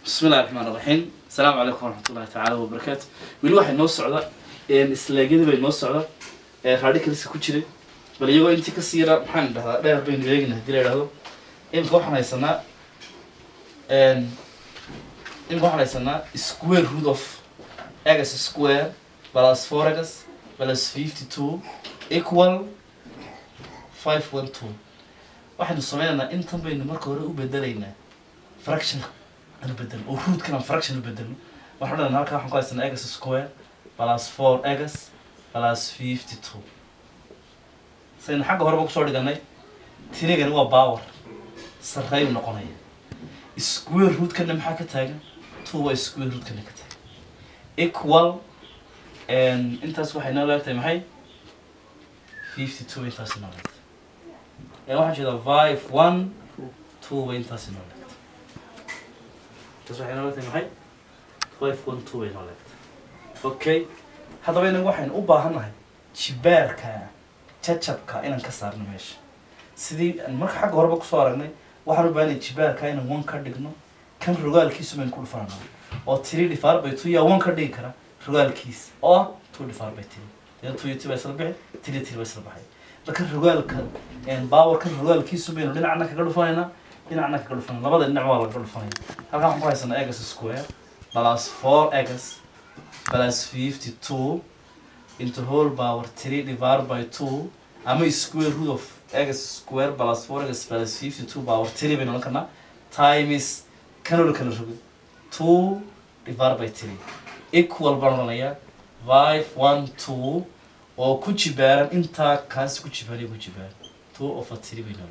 bismi illahi raxmaan raxiim asalaamu calaykum waraxmat ullahi tacaala wabarakaatu weli waxay noo socda islaagyadii bay noo socda radicalska ku jiray bal iyagoo intii kasii yara maxaan dhahdaa dheer baynu eegina hadii la idhahdo imika waxaan haysanaa imika waxaan haysanaa square root of x square plus four x plus fifty two equal five one two waxaynu sameynaynaa intan baynu marka hore u bedelaynaa fraction aan bedel oo rootkan aan fraction u bedelno waxaan dhahnaa halkaa waxaan ku haysanaa x square plus four x plus fifty two saynu xagga horeba kusoo dhiganay tinigani waa power sarreeyu noqonaya square rootkana maxaa ka taagan two waa square rootkana ka taagan equal intaas waxay noo leegtahay maxay fifty two intaas noo leegtahay waxaan jeedaa five one two bay intaas noo leegtahay intaas waxay noo leegtahay maxay five one two bay noo leegtahay okay haddaba inagu waxaynu u baahannahay jibaarka jajabka inaan ka saarno meesha sidii marka xagga horeba kusoo aragnay waxaan u baahanay jibaarka inaan one ka dhigno kan rogaalkiisu baynu ku dhufanana oo tiri dhifaar bay two yaa one ka dhigi kara rogaalkiis oo ah two dhifaar bay tiri dee two iyo two baa isla bixi tiri tiri baa isla baxay marka rogaalka baawarkan rogaalkiisu baynu dhinacna kaga dhufanaynaa dhinacna kaga dhufanayna labada dhinac waa laga dhufanaya halkaan waxaan ku haysanaa egas square plus four egas plus fifty two into whole power three divided by two ama square root of x square plus four x plus fifty two power three baynu oran karnaa times kanoo kala rogay two divided by three equal baan oranayaa five one two oo ku jibaaran intaa kaasi ku jibaaran ku jibaaran two of a three baynu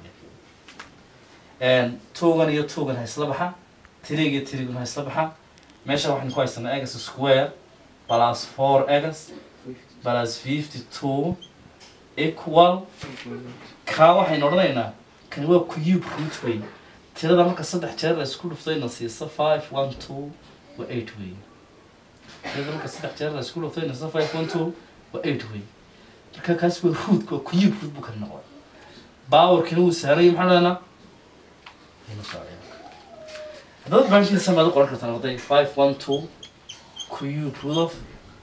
oran twogan iyo twogan ha isla baxa three iyo threegan ha isla baxa meesha waxaan ku haysanaa x square plus four x plus fifty two equal kaa waxaynu odhanaynaa kani waa cube root wey tirada marka saddex jeer la isku dhuftayna siisa five one two waa eight wey tirada marka saddex jeer la isku dhuftayna siisa five one two waa eight wey marka kaas waa root waa cube root buu kani noqday powerkina wuu saaraya maxaa dhahnaa aynu socdeen haddaba baankiisa maad u qoran kartaan arday five one two cube root of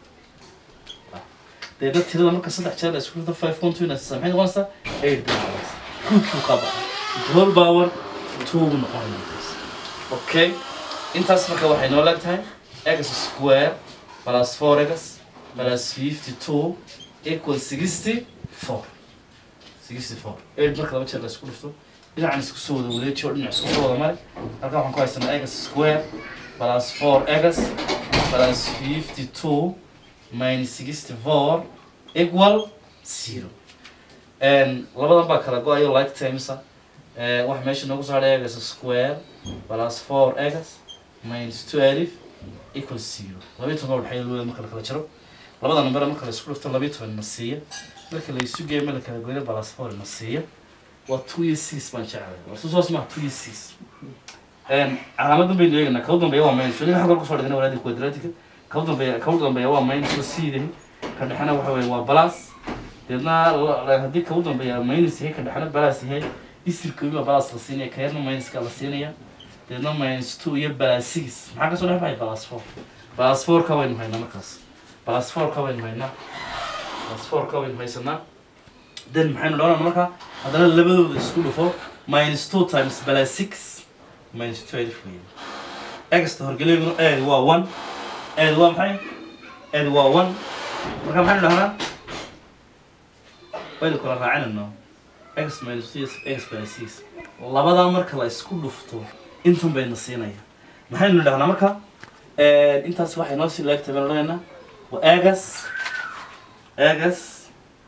deedna tirada marka saddex jeer la isku dhufto five one two inaa maxay noqonaysaa eight bay noqonaysaa rootku ka baxa whole power two buu noqonaya okay intaas marka waxay noo leegtahay x square plus four x plus fifty two equal sixty four sixty four eight marka laba jeer la isku dhufto dhinacan isku soo wada wareeji oo dhinac isku soo wada mare halkan waxaan ku haysanaa x square plus four x plus fifty two minus sixty four equal zero labadan baa kala go-ayo like timesa waxa meesha noogu soo hadhay x square plus four x minus twelve equal zero labayo toban baa dhexeeya labada marka la kala jaro labada number marka la isku dhufto labayo toban na siiya marka la isu geeyo ma la kala goyna plus four na siiya waa two iyo six baan jeclay war susoos maha two iyo six calaamadan baynu eeganaa kaw dambeeya waa minus ninka xagga kusoo dhigana walaadi quadratica kaw dambeeya kaw dambeeya waa minus oo siidahay ka dhexena waxa weye waa plus deedna haddii kaw dambeeya minus yahay ka dhexena plus yahay isirkoobi baa plus la siinaya ka yarna minuska la siinaya deedna minus two iyo plus six maxaa kasoo dhex baxay plus four plus four ka waynu haynaa markaas plus four ka waynu haynaa plus four ka waynu haysanaa then maxaynu dhawnaa marka haddana labadooda isku dhufo minus two times plus six minus twelve wey exta horgeleyguna aad waa one aad waa maxay aad waa one marka maxaynu dhahnaa waynu kala raacinayno x minus two x plus six labadaa marka la isku dhufto intan bayna siinaya maxaynu dhahnaa marka intaas waxay noo sii laagtay baynu odhanaynaa waa agas agas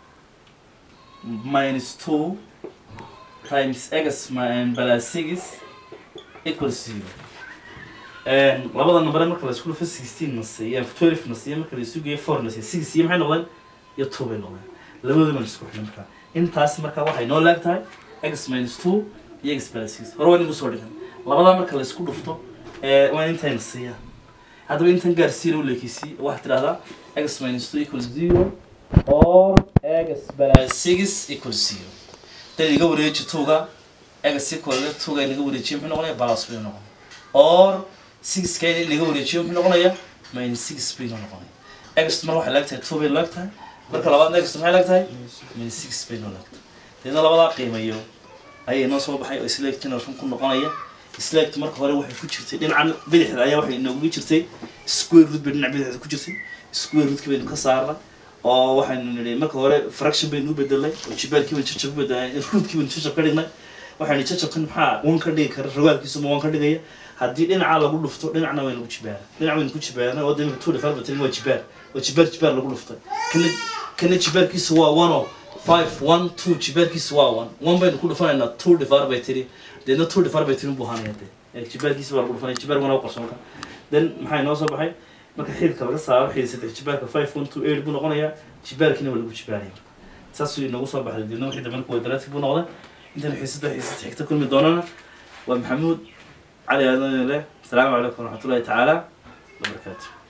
minus two times x plus six equal zero labada number marka la isku dhufo sixteen na siiya twelve na siiya marka la isu geeyo four na siiya six iyo maxay noqdeen iyo two bay noqdeen labadooda la isku xidhay marka intaas marka waxay noo laag tahay x minus two iyo x plus six hore waa inagu soo dhigan labadaa marka la isku dhufto waa intayna siiya haddaba intan gaar zero leekisi waxaad tidhahdaa x minus two equal zero or x plus six equal zero dan iga wareeji tuga x equal tuga inaga wareejiya muxuu noqonaya balas bay noqon or six ka in laga wareejiyo muxuu noqonayaa minus six bay noo noqonaya ext mar waxay laag tahay two bay laag tahay marka labaadna ext maxay laag tahay minus six bay noo laag tahay deedna labadaa qiimayo ayay noo soo baxay oo isleegtina run ku noqonaya isleegtu marka hore waxay ku jirtay dhinacan bidixda ayaa waxay inoogu jirtay square root bay dhinac bidixda ku jirtay square rootka baynu ka saarnay oo waxaynu nidhi marka hore fraction baynu u bedelnay oo jibaarkii baynu jajab u bedelnay rootkii baynu jajab ka dhignay waxaynu jajabkan maxaa wan ka dhigi kara rogaalkiisu ma wan ka dhigaya haddii dhinaca lagu dhufto dhinacna waynu ku jibaara dhinac waynu ku jibaarna oo imika two dhifar batin waa jibaar oo jibaar jibaar lagu dhuftay kana kana jibaarkiisu waa one oo five one two jibaarkiisu waa one one baynu ku dhufanaynaa two dhifar bay tiri deedna two dhifar bay tiri buu ahaanaya dee ee jibaarkiisa baa lagu dhufanaya jibaar wana u qorso marka then maxaa inoo soo baxay marka xididka laga saaro xidid saddex jibaarka five one two eight buu noqonayaa jibaarkiina waa lagu jibaaraya saasuu inoogu soo baxday deedna wixii dambe marka wadaraadki buu noqday intan xiisada xiisad xigta kulmi doonana waa maxamuud cali aadan leh asalaamu calaykum waraxmatullahi tacaala wabarakaatu